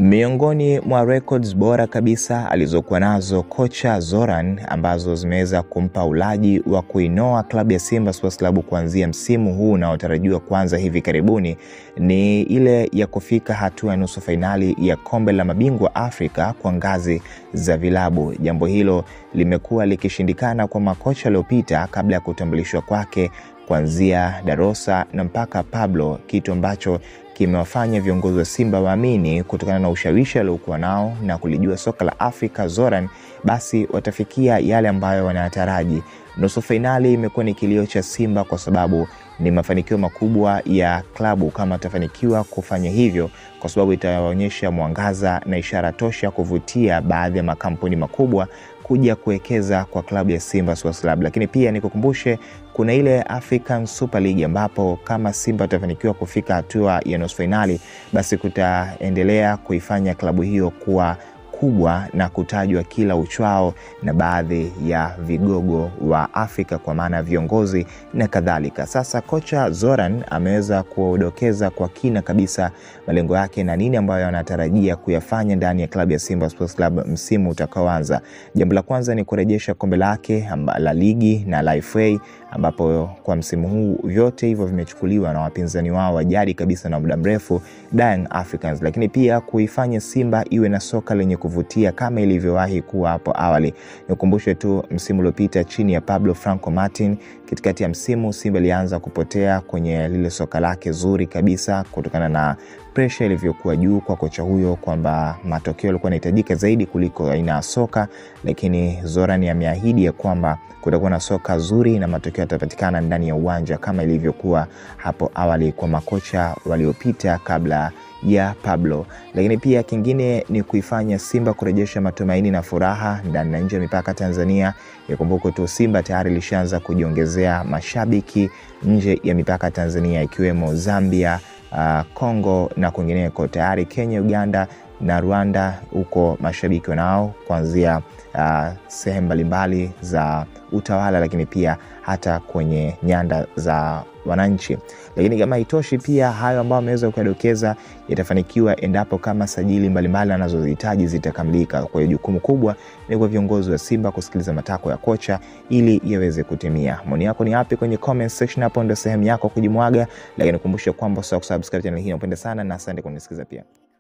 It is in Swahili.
Miongoni mwa records bora kabisa alizokuwa nazo kocha Zoran ambazo zimeweza kumpa ulaji wa kuinoa klabu ya Simba Sports Club kuanzia msimu huu unaotarajiwa kuanza hivi karibuni ni ile ya kufika hatua ya nusu fainali ya kombe la mabingwa Afrika kwa ngazi za vilabu. Jambo hilo limekuwa likishindikana kwa makocha waliopita kabla ya kutambulishwa kwake kuanzia Darosa na mpaka Pablo, kitu ambacho kimewafanya viongozi wa Simba waamini kutokana na ushawishi aliokuwa nao na kulijua soka la Afrika Zoran, basi watafikia yale ambayo wanayataraji. Nusu fainali imekuwa ni kilio cha Simba kwa sababu ni mafanikio makubwa ya klabu kama atafanikiwa kufanya hivyo, kwa sababu itaonyesha mwangaza na ishara tosha kuvutia baadhi ya makampuni makubwa kuja kuwekeza kwa klabu ya Simba Sports Club. Lakini pia nikukumbushe kuna ile African Super League ambapo kama Simba atafanikiwa kufika hatua ya nusu fainali, basi kutaendelea kuifanya klabu hiyo kuwa kubwa na kutajwa kila uchwao na baadhi ya vigogo wa Afrika kwa maana viongozi na kadhalika. Sasa kocha Zoran ameweza kudokeza kwa kina kabisa malengo yake na nini ambayo anatarajia kuyafanya ndani ya klabu ya Simba Sports Club msimu utakaoanza. Jambo la kwanza ni kurejesha kombe lake la ligi na la FA ambapo kwa msimu huu vyote hivyo vimechukuliwa na wapinzani wao wa jadi kabisa na muda mrefu Young Africans, lakini pia kuifanya Simba iwe na soka lenye kuvutia kama ilivyowahi kuwa hapo awali. Nikumbushe tu msimu uliopita chini ya Pablo Franco Martin, katikati ya msimu Simba ilianza kupotea kwenye lile soka lake zuri kabisa kutokana na presha ilivyokuwa juu kwa kocha huyo kwamba matokeo yalikuwa yanahitajika zaidi kuliko aina ya soka, lakini Zoran ameahidi ya kwamba kutakuwa na soka zuri na matokeo yatapatikana ndani ya uwanja kama ilivyokuwa hapo awali kwa makocha waliopita kabla ya Pablo. Lakini pia kingine ni kuifanya Simba kurejesha matumaini na furaha ndani na nje ya mipaka Tanzania. Ikumbuke tu Simba tayari ilishaanza kujiongezea mashabiki nje ya mipaka Tanzania ikiwemo Zambia, Kongo uh, na kwingineko. Tayari Kenya, Uganda na Rwanda huko mashabiki wanao kuanzia uh, sehemu mbalimbali za utawala, lakini pia hata kwenye nyanda za wananchi. Lakini kama haitoshi, pia hayo ambayo ameweza kuyadokeza yatafanikiwa endapo kama sajili mbalimbali anazohitaji zitakamilika. Kwa hiyo jukumu kubwa ni kwa viongozi wa Simba kusikiliza matakwa ya kocha ili yaweze kutimia. Maoni yako ni yapi kwenye comment section? Hapo ndio sehemu yako kujimwaga, lakini kumbusha kwamba usahau kusubscribe channel hii, napenda sana na asante kwa kunisikiza pia.